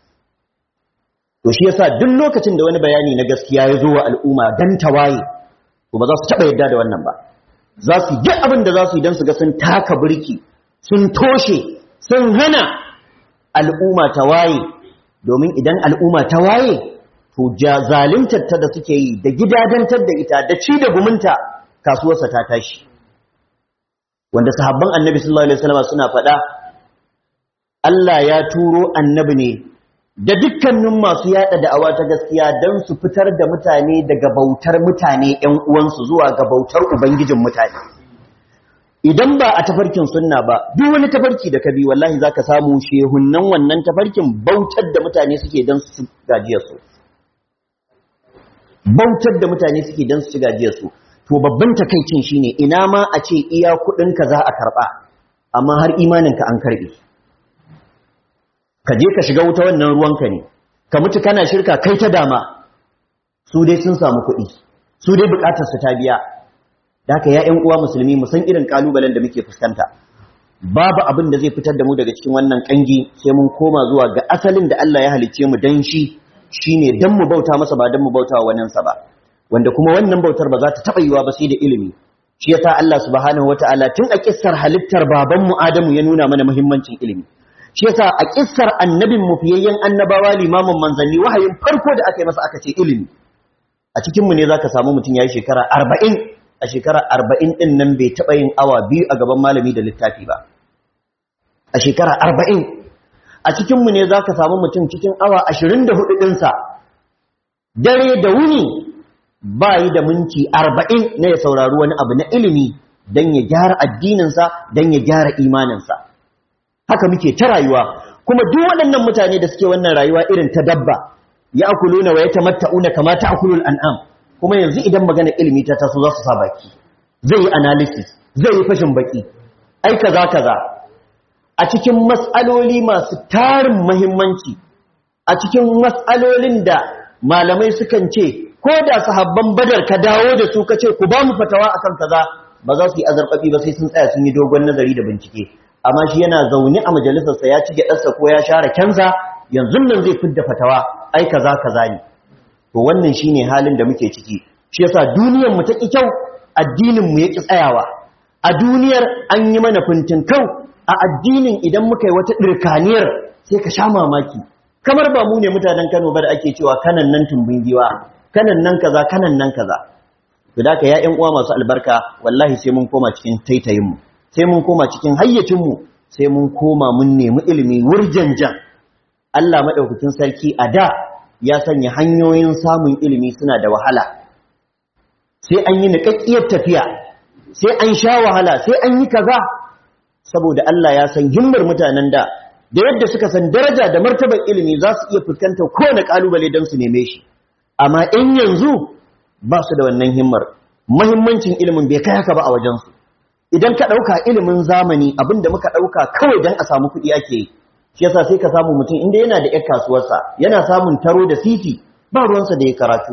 to shi yasa duk lokacin da wani bayani na gaskiya ya zo wa al'umma dan tawaye to ba za su taɓa yadda da wannan ba za su yi abin da za su yi don su ga sun taka birki sun toshe sun hana al'umma ta waye domin idan al'umma ta waye to zalintar ta da suke yi da gidadantar da ita da ci da gumunta kasuwarsa ta tashi wanda sahabban annabi sallallahu alaihi wasallam suna faɗa Allah ya turo annabi ne da dukkanin masu yada da'awa ta gaskiya don su fitar da mutane daga bautar mutane ƴan uwansu zuwa ga bautar ubangijin mutane idan ba a tafarkin sunna ba duk wani tafarki da ka bi wallahi zaka samu shehunnan wannan tafarkin bautar da mutane suke don su gajiyar su bautar da mutane suke don su gajiyar su to babban takaicin shine ina ma a ce iya kudin ka za a karba amma har imanin ka an karbe ka je ka shiga wuta wannan ruwanka ne ka mutu kana shirka kai ta dama su dai sun samu kuɗi su dai bukatar su ta biya da haka ya ƴan uwa musulmi mu san irin kalubalen da muke fuskanta babu abin da zai fitar da mu daga cikin wannan kangi sai mun koma zuwa ga asalin da Allah ya halicce mu dan shi shine dan mu bauta masa ba dan mu bauta wa wannan sa ba wanda kuma wannan bautar ba za ta taba yiwa ba sai da ilimi shi yasa Allah subhanahu wataala tun a kissar halittar baban mu Adamu ya nuna mana muhimmancin ilimi shi yasa a kissar annabin mu fiyayyen annabawa limamin manzanni wahayin farko da aka yi masa aka ce ilimi a cikin mu ne zaka samu mutum yayi shekara 40 a shekara 40 din nan bai taba yin awa biyu a gaban malami da littafi ba a shekara 40 a cikin mu ne zaka samu mutum cikin awa 24 din sa dare da wuni ba yi da minti 40 na ya saurari wani abu na ilimi dan ya gyara addininsa dan ya gyara imaninsa haka muke ta rayuwa kuma duk waɗannan mutane da suke wannan rayuwa irin ta dabba ya akuluna wa yatamatta'una kama ta'kulul an'am kuma yanzu idan magana ilimi ta taso za su sa baki zai yi analysis zai yi fashin baki ai kaza kaza a cikin mas'aloli masu tarin muhimmanci a cikin mas'alolin da malamai sukan ce ko da sahabban badar ka dawo da su ka ce ku ba mu fatawa akan kaza ba za su yi azarbabi ba sai sun tsaya sun yi dogon nazari da bincike amma shi yana zaune a majalisarsa ya ci gyaɗarsa ko ya share kyansa yanzu nan zai fidda fatawa ai kaza kaza ne to wannan shine halin da muke ciki shi yasa duniyar mu ta ki kyau addinin mu yaki tsayawa a duniyar an yi mana fintin kau a addinin idan muka yi wata dirkaniyar sai ka sha mamaki kamar ba mu ne mutanen Kano ba da ake cewa kanan nan tumbin giwa kanan nan kaza kanan nan kaza to da ya ƴan uwa masu albarka wallahi sai mun koma cikin taitayin mu sai mun koma cikin hayyacin mu sai mun koma mun nemi ilimi wurjanjan Allah madaukakin sarki a da ya sanya hanyoyin samun ilimi suna da wahala sai an yi niƙaƙƙiyar tafiya sai an sha wahala sai an yi kaza saboda Allah ya san himmar mutanen da da yadda suka san daraja da martabar ilimi za su iya fuskantar kowane ƙalubale don su neme shi amma in yanzu ba su da wannan himmar mahimmancin ilimin bai kai haka ba a wajensu idan ka ɗauka ilimin zamani abin da muka ɗauka kawai don a samu kuɗi ake yi shi yasa sai ka samu mutum inda yana da 'yar kasuwarsa yana samun taro da siti ba ruwansa da ya karatu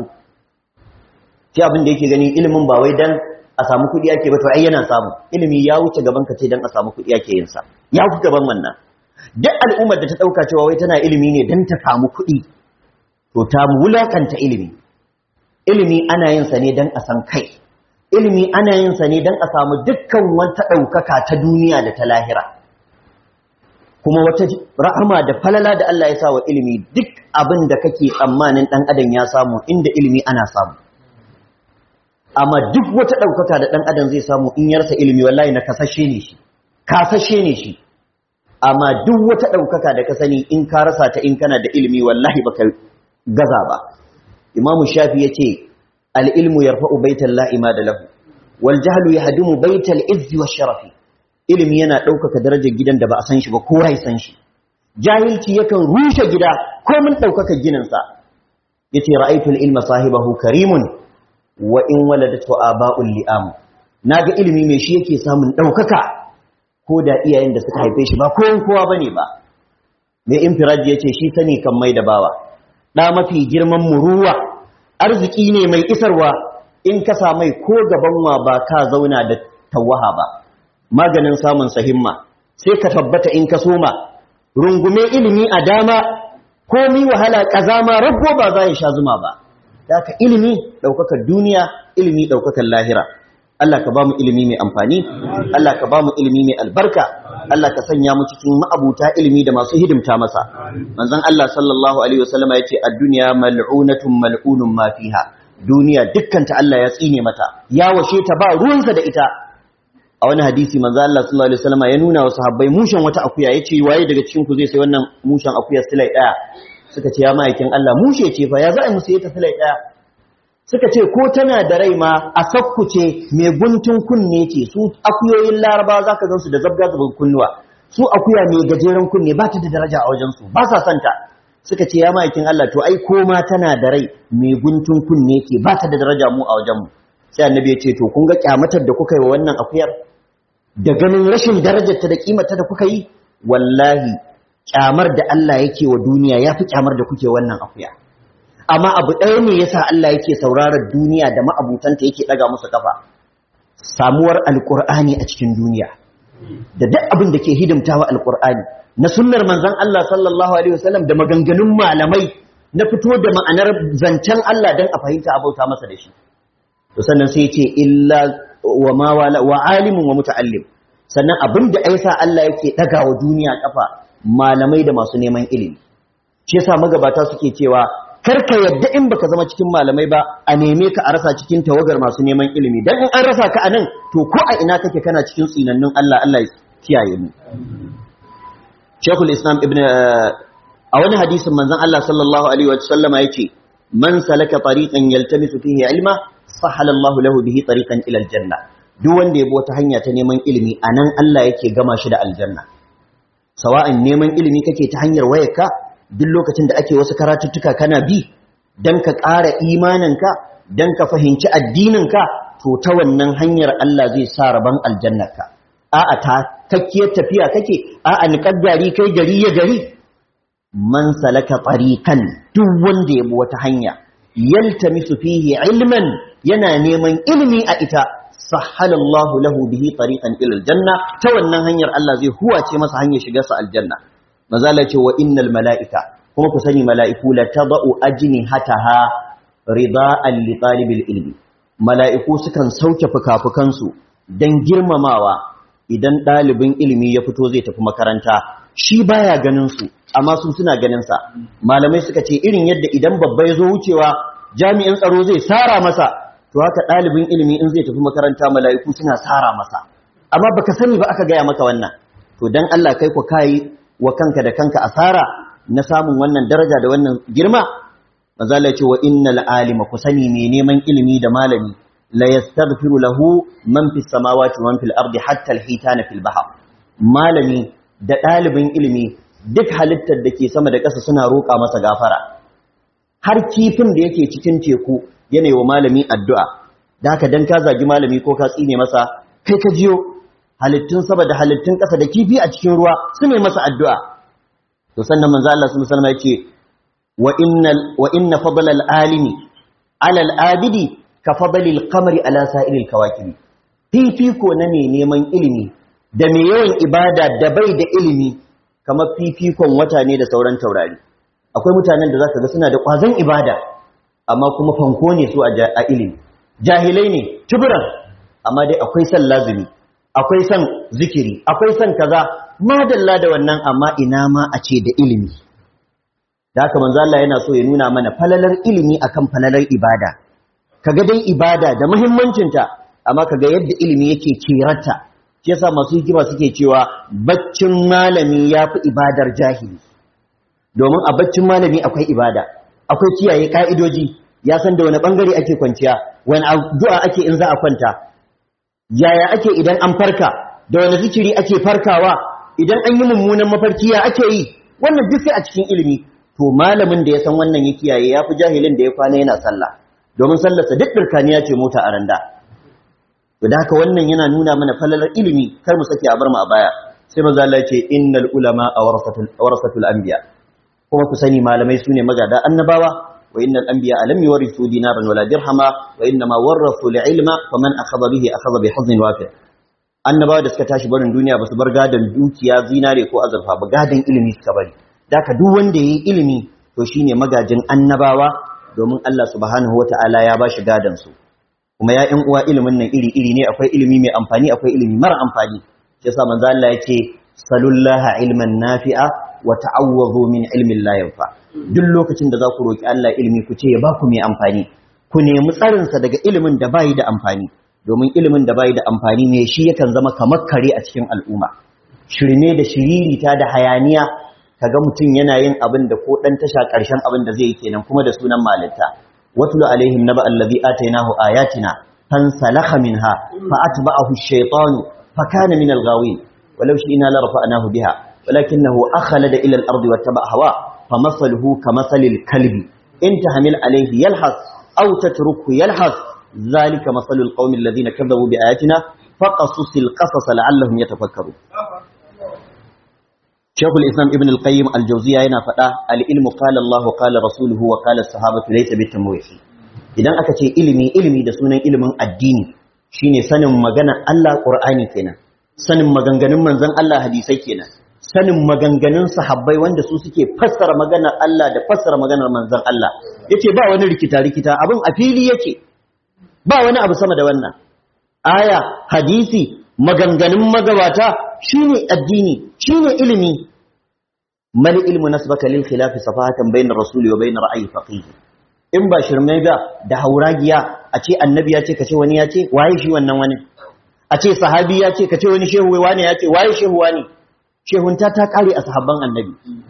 shi abin da yake gani ilimin ba wai dan a samu kuɗi ake ba to ai yana samu ilimi ya wuce gaban ka ce dan a samu kuɗi ake yin sa ya wuce gaban wannan duk al'ummar da ta ɗauka cewa wai tana ilimi ne dan ta samu kuɗi to ta wulakanta ilimi ilimi ana yin sa ne dan a san kai ilimi ana yin sa ne dan a samu dukkan wata ɗaukaka ta duniya da ta lahira kuma wata rahama da falala da Allah ya sa wa ilimi duk abin da kake tsammanin ɗan adam ya samu inda ilimi ana samu amma duk wata ɗaukaka da ɗan adam zai samu in yarsa ilimi wallahi na kasashe ne shi kasashe ne shi amma duk wata ɗaukaka da ka sani in ka rasa ta in kana da ilimi wallahi baka gaza ba imamu shafi ya ce al'ilmu ya rafa'u baitan la'ima da lahu wal jahlu ya hadumu baital izzi wa sharafi ilimi yana ɗaukaka darajar gidan da ba a san shi ba ko rai san shi jahilci yakan rushe gida ko mun ɗaukaka gininsa ya ce ra'aitul ilma sahibahu karimun wa in waladatu aba'ul li'am naga ilimi mai shi yake samun ɗaukaka ko da iyayen da suka haife shi ba kowan kowa bane ba mai infiraji yace shi sani kan mai da bawa da mafi girman muruwa arziki ne mai isarwa in ka samai ko gaban wa ba ka zauna da tawaha ba maganin samun sahimma sai ka tabbata in ka soma rungume ilimi a dama komi wahala kazama rabbo ba za ya sha zuma ba Daka ilimi ɗaukakar duniya, ilimi ɗaukakar lahira. Allah ka ba mu ilimi mai amfani, Allah ka ba mu ilimi mai albarka, Allah ka sanya mu cikin ma'abuta ilimi da masu hidimta masa. Manzon Allah sallallahu Alaihi wasallama ya ce, a duniya mal'unatun mal'unun ma fiha. Duniya dukkanta Allah ya tsine mata, ya washe ta ba ruwansa da ita. A wani hadisi manzon Allah sallallahu Alaihi wasallama ya nuna wa sahabbai mushen wata akuya, ya ce waye daga cikin ku zai sai wannan mushen akuya silai ɗaya. suka ce ya ma'aikin Allah mushe ce fa ya za a musu yi tafi ɗaya suka ce ko tana da rai ma a sakku ce mai guntun kunne ce su akuyoyin laraba za ka gansu da zabga zabin kunnuwa su akuya mai gajeren kunne ba ta da daraja a wajensu ba sa santa suka ce ya ma'aikin Allah to ai ko ma tana da rai mai guntun kunne ce ba ta da daraja mu a wajenmu sai annabi ya ce to kun ga kyamatar da kuka yi wa wannan akuyar da ganin rashin darajarta da kimarta da kuka yi wallahi kyamar da Allah yake wa duniya ya fi kyamar da kuke wannan akuya amma abu ɗaya ne yasa Allah yake sauraron duniya da ma'abutanta yake ɗaga musu kafa samuwar alƙur'ani a cikin duniya da duk abin da ke hidimtawa alƙur'ani na sunnar manzon Allah sallallahu alaihi wasallam da maganganun malamai na fito da ma'anar zancen Allah dan a fahimta abauta masa da shi to sannan sai ce illa wa ma wala wa alimun wa muta'allim sannan abin da aisa Allah yake ɗaga wa duniya kafa malamai da masu neman ilimi shi yasa magabata suke cewa karka yadda in baka zama cikin malamai ba a neme ka a rasa cikin tawagar masu neman ilimi dan in an rasa ka anan to ko a ina kake kana cikin tsinannun Allah Allah ya kiyaye mu Sheikhul Islam Ibn a wani hadisin manzon Allah sallallahu alaihi wa sallama yace man salaka tariqan yaltamisu fihi ilma sahala Allahu lahu bihi tariqan ila aljanna duk wanda ya bi wata hanya ta neman ilimi anan Allah yake gama shi da aljanna sawa'an neman ilimi kake ta hanyar wayarka duk lokacin da ake wasu karatuttuka kana bi dan ka ƙara imaninka dan ka fahimci addininka to ta wannan hanyar Allah zai sa rabon aljannarka a'a ta kakkiyar tafiya kake a'a niƙar gari kai gari ya gari man salaka tariqan duk wanda ya bi wata hanya yaltamisu fihi ilman yana neman ilimi a ita sahhalallahu lahu bihi tariqan ila aljanna ta wannan hanyar Allah zai huwace masa hanyar shiga sa aljanna maza Allah ce wa innal malaika kuma ku sani mala'iku la tadau ajnihataha rida'an li talibil ilmi mala'iku sukan sauke fukafukansu dan girmamawa idan ɗalibin ilimi ya fito zai tafi makaranta shi baya ganin su amma su suna ganin sa malamai suka ce irin yadda idan babba ya zo wucewa jami'in tsaro zai sara masa to haka ɗalibin ilimi in zai tafi makaranta mala'iku suna sara masa amma baka sani ba aka gaya maka wannan to dan Allah kai ku kai wa kanka da kanka asara na samun wannan daraja da wannan girma mazala ce wa innal alima ku sani mai neman ilimi da malami la yastaghfiru lahu man fis samawati wa man fil ardi hatta al hitana fil bahr malami da ɗalibin ilimi duk halittar da ke sama da ƙasa suna roƙa masa gafara har kifin da yake cikin teku yana wa malami addu'a da haka dan ka zagi malami ko ka tsine masa kai ka jiyo halittun sama da halittun ƙasa da kifi a cikin ruwa su ne masa addu'a to sannan manzo Allah sallallahu alaihi wasallam yace wa innal wa inna fadla al alimi ala al abidi ka fadli al qamari ala sa'iri al kawakib fifiko na ne neman ilimi da mai yawan ibada da bai da ilimi kamar fifikon wata ne da sauran taurari akwai mutanen da zaka ga suna da kwazon ibada amma kuma fanko ne su a ilimi jahilai ne tuburan amma dai akwai son lazimi akwai son zikiri akwai son kaza madalla da wannan amma ina ma a ce da ilimi da haka manzo Allah yana so ya nuna mana falalar ilimi akan falalar ibada kaga dai ibada da muhimmancinta amma kaga yadda ilimi yake kirata shi yasa masu hikima suke cewa baccin malami yafi ibadar jahili domin a baccin malami akwai ibada akwai kiyaye ka'idoji ya san da wani bangare ake kwanciya wani addu'a ake in za a kwanta yaya ake idan an farka da wani zikiri ake farkawa idan an yi mummunan mafarki ya ake yi wannan duk sai a cikin ilimi to malamin da ya san wannan ya kiyaye ya fi jahilin da ya kwana yana sallah domin sallarsa duk birkaniya ce mota a randa to da haka wannan yana nuna mana falalar ilimi kar mu sake a bar mu a baya sai manzo Allah ya ce innal ulama awrasatul awrasatul anbiya kuma ku sani malamai sune magada annabawa wa innal anbiya lam yurithu dinaran wala dirhama wa innama warathu al-ilma faman akhadha bihi akhadha bi hazin wafi' annabawa da suka tashi barin duniya ba su bar gadan dukiya zinare ko azurfa ba gadan ilimi suka bari daka duk wanda yayi ilimi to shine magajin annabawa domin Allah subhanahu wataala ya bashi gadan su kuma ya ƴan uwa ilimin nan iri iri ne akwai ilimi mai amfani akwai ilimi mara amfani shi yasa manzo Allah yake salullaha ilman nafi'a wa ta'awwadhu min ilmin la yanfa duk lokacin da za ku roki Allah ilimi ku ce ya ba ku mai amfani ku nemi tsarin sa daga ilimin da bai da amfani domin ilimin da bai da amfani ne shi yakan zama kamar kare a cikin al'umma shirme da shiririta da hayaniya kaga mutum yana yin abin da ko dan tasha karshen abin da zai yi kenan kuma da sunan malinta watlu alaihim naba allazi atainahu ayatina fansalakha minha fa atba'ahu ash-shaytanu fa kana min al-ghawin walau shi'na la rafa'nahu biha walakinahu akhlada ila al-ardi wattaba'a hawa famathaluhu kamathali al-kalbi in tahmil alayhi yalhas aw tatruku yalhas ذلك مثل القوم الذين كذبوا بآياتنا فقصص القصص لعلهم يتفكرون شيخ الإسلام ابن القيم الجوزية هنا فدا العلم قال الله قال رسوله وقال الصحابة ليس بالتمويه idan aka ce ilimi ilimi da sunan ilimin addini shine sanin magana Allah Qur'ani kenan sanin maganganun manzon Allah hadisai kenan sanin maganganun sahabbai wanda su suke fassara maganar Allah da fassara maganar manzon Allah yace ba wani rikita rikita abin a fili yake ba wani abu sama da wannan aya hadisi maganganun magabata shine addini shine ilimi mal ilmu nasbaka lil khilafi safahatan bayna rasuli wa bayna ra'yi faqih in ba shirme ga da hauragiya a ce annabi ya ce kace wani ya ce waye shi wannan wani a ce sahabi ya ce kace wani shehu wani ya ce waye shehu wani shehunta ta kare a sahabban annabi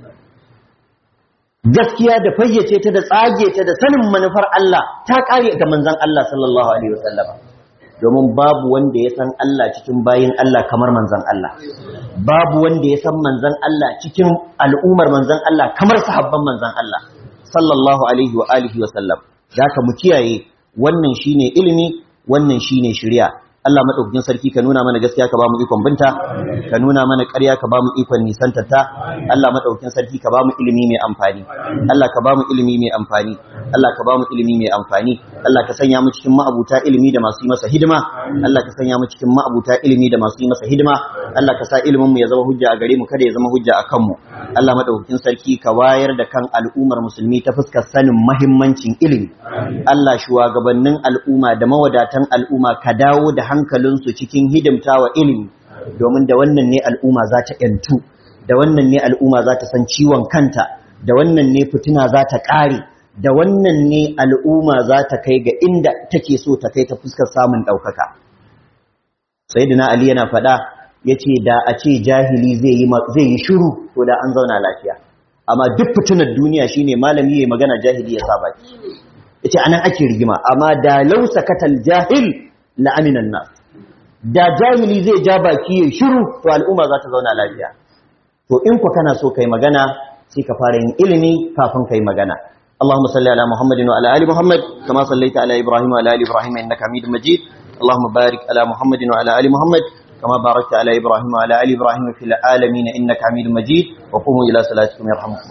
gaskiya da fayyace ta da tsage ta da sanin manufar Allah ta kare ga manzon Allah sallallahu alaihi wasallam domin babu wanda ya san Allah cikin bayin Allah kamar manzon Allah babu wanda ya san manzon Allah cikin al'ummar manzon Allah kamar sahabban manzon Allah sallallahu alaihi wa alihi wasallam zaka mu kiyaye wannan shine ilimi wannan shine shari'a Allah madaukakin sarki ka nuna mana gaskiya ka ba mu ikon binta ka nuna mana ƙarya ka ba mu ikon nisantarta Allah madaukakin sarki ka ba mu ilimi mai amfani Allah ka ba mu ilimi mai amfani Allah ka ba mu ilimi mai amfani Allah ka sanya mu cikin ma'abuta ilimi da masu yi masa hidima Allah ka sanya mu cikin ma'abuta ilimi da masu yi masa hidima Allah ka sa ilimin mu ya zama hujja a gare mu kada ya zama hujja a kanmu Allah madaukakin sarki ka wayar da kan al'ummar musulmi ta fuskar sanin mahimmancin ilimi Allah shugabannin al'umma da mawadatan al'umma ka dawo da hankalinsu cikin hidimtawa ilimi domin da wannan ne al'umma za ta ‘yantu da wannan ne al'umma za ta san ciwon kanta da wannan ne fitina za ta ƙare da wannan ne al'umma za ta kai ga inda take so ta kai ta fuskar samun ɗaukaka sayyidina ali yana faɗa ya ce da a ce jahili zai yi shiru to da an zauna lafiya amma duk fitinar duniya shine malami ya magana jahili ya saba ya ce anan ake rigima amma da lausa katal jahil la'aminan nas da jahili zai ja baki ya shiru to al'umma za ta zauna lafiya to in ku kana so kai magana sai ka fara yin ilimi kafin kai magana اللهم صل على محمد وعلى ال محمد كما صليت على ابراهيم وعلى ال ابراهيم انك حميد مجيد اللهم بارك على محمد وعلى ال محمد كما باركت على ابراهيم وعلى ال ابراهيم في العالمين انك حميد مجيد وقوموا الى صلاتكم يرحمكم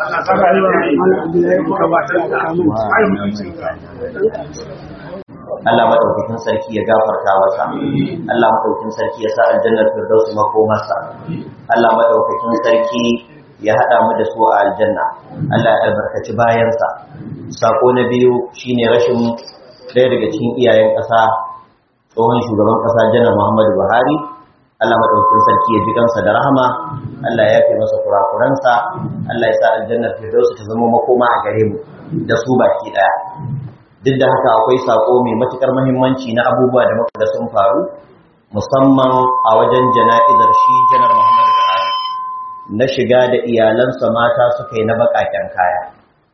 Allah madaukakin sarki ya gafarta masa Allah madaukakin sarki ya sa aljannar firdaus makomarsa Allah madaukakin sarki ya hada mu da su a aljanna Allah ya albarkaci bayansa sako na biyu shine rashin ɗaya daga cikin iyayen ƙasa tsohon shugaban ƙasa janar Muhammadu Buhari Allah madaukakin sarki ya ji kansa da rahama Allah ya yafe masa kurakuransa Allah ya sa aljannar firdaus ta zama makoma a gare mu da su baki daya duk da haka akwai sako mai matukar muhimmanci na abubuwa da muka ga sun faru musamman a wajen jana'izar shi janar Muhammadu Buhari na shiga da iyalansa mata suka yi na baƙaƙen kaya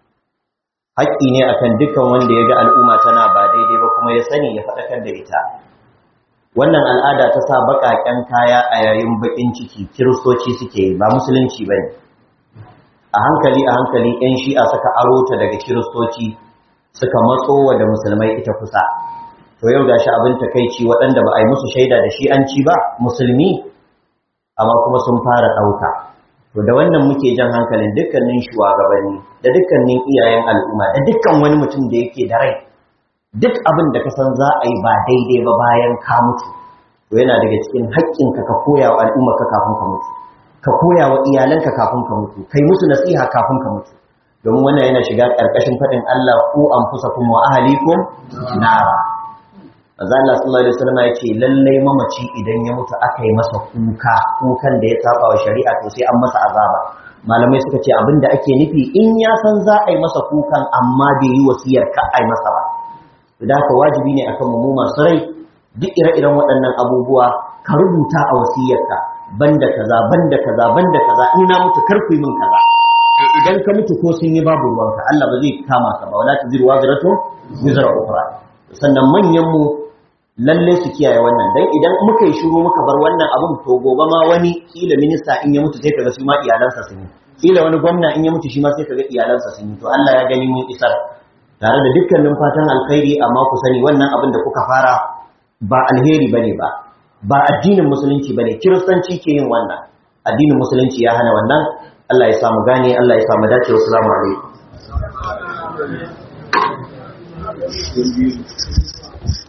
haƙƙi ne akan dukkan wanda ya ga al'umma tana ba daidai ba kuma ya sani ya faɗakar da ita wannan al'ada ta sa baƙaƙen kaya a yayin baƙin ciki kiristoci suke yi ba musulunci ba ne a hankali a hankali 'yan shi'a suka aro ta daga kiristoci suka matso wa da musulmai ita kusa to yau gashi abin takaici waɗanda ba a yi musu shaida da shi an ci ba musulmi amma kuma sun fara ɗauka to da wannan muke jan hankalin dukkanin shugabanni da dukkanin iyayen al'umma da dukkan wani mutum da yake da rai duk abin da ka san za a yi ba daidai ba bayan ka mutu to yana daga cikin haƙƙinka ka koya wa al'umma ka kafin ka mutu ka koya wa iyalanka kafin ka mutu kai musu nasiha kafin ka mutu domin wannan yana shiga ƙarƙashin faɗin Allah ku anfusakum wa ahlikum nara Manzo Allah sallallahu alaihi wasallam ya ce lalle mamaci idan ya mutu aka yi masa kuka kukan da ya saba wa shari'a to sai an masa azaba malamai suka ce abinda ake nufi in ya san za a yi masa kukan amma bai yi wasiyar ka a yi masa ba da haka wajibi ne akan mu masu rai duk ire-iren waɗannan abubuwa ka rubuta a wasiyarka banda kaza banda kaza banda kaza in na mutu kar ku yi min kaza idan ka mutu ko sun yi babu ruwanka Allah ba zai kama ka ba wala taziru wazratu wizra ukhra sannan manyan mu lalle su kiyaye wannan dan idan muka yi shiru muka bar wannan abun to gobe ma wani kila minista in ya mutu sai kaga shi ma iyalansa sun yi kila wani gwamna in ya mutu shi ma sai kaga iyalansa sun yi to Allah ya gani mun isar tare da dukkanin fatan alkhairi amma ku sani wannan abin da kuka fara ba alheri bane ba ba addinin musulunci bane kiristanci ke yin wannan addinin musulunci ya hana wannan Allah ya samu gane Allah ya samu dace wassalamu alaikum